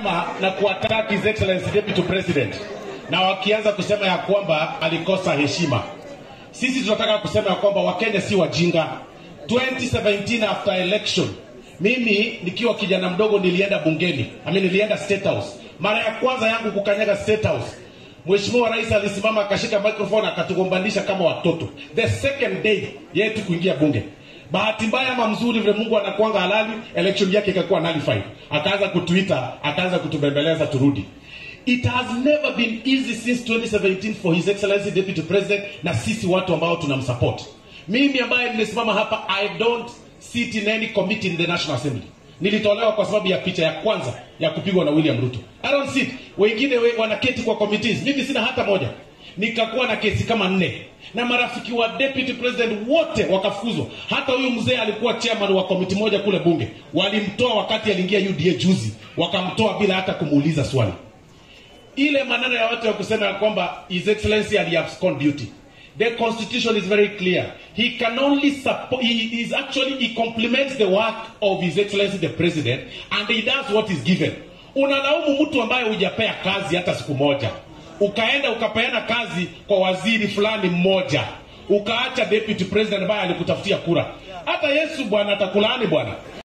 kuandama na kuattack His Excellency Deputy President, na wakianza kusema ya kwamba alikosa heshima. Sisi tunataka kusema ya kwamba Wakenya si wajinga. 2017 after election, mimi nikiwa kijana mdogo nilienda bungeni, I mean, nilienda State House. Mara ya kwanza yangu kukanyaga State House, Mheshimiwa Rais alisimama akashika microphone akatugombanisha kama watoto. The second day yetu kuingia bunge, bahati mbaya ama mzuri, vile Mungu anakuanga halali, election yake ikakuwa nullified. Akaanza kutuita, akaanza kutubembeleza turudi. It has never been easy since 2017 for His Excellency Deputy President na sisi watu ambao tunamsupport. Mimi ambaye nimesimama hapa, I don't sit in any committee in the National Assembly. Nilitolewa kwa sababu ya picha ya kwanza ya kupigwa na William Ruto. I don't sit. Wengine we, wanaketi kwa committees. Mimi sina hata moja. Nikakuwa na kesi kama nne na marafiki wa deputy president wote wakafukuzwa. Hata huyu mzee alikuwa chairman wa komiti moja kule bunge, walimtoa wakati aliingia UDA juzi, wakamtoa bila hata kumuuliza swali ile maneno ya watu ya kusema ya kwamba his excellency aliabscond duty the constitution is very clear he can only support he is actually he complements the work of his excellency the president and he does what is given unalaumu mtu ambaye hujapea kazi hata siku moja ukaenda ukapeana kazi kwa waziri fulani mmoja ukaacha deputy president ambaye alikutafutia kura hata yesu bwana atakulaani bwana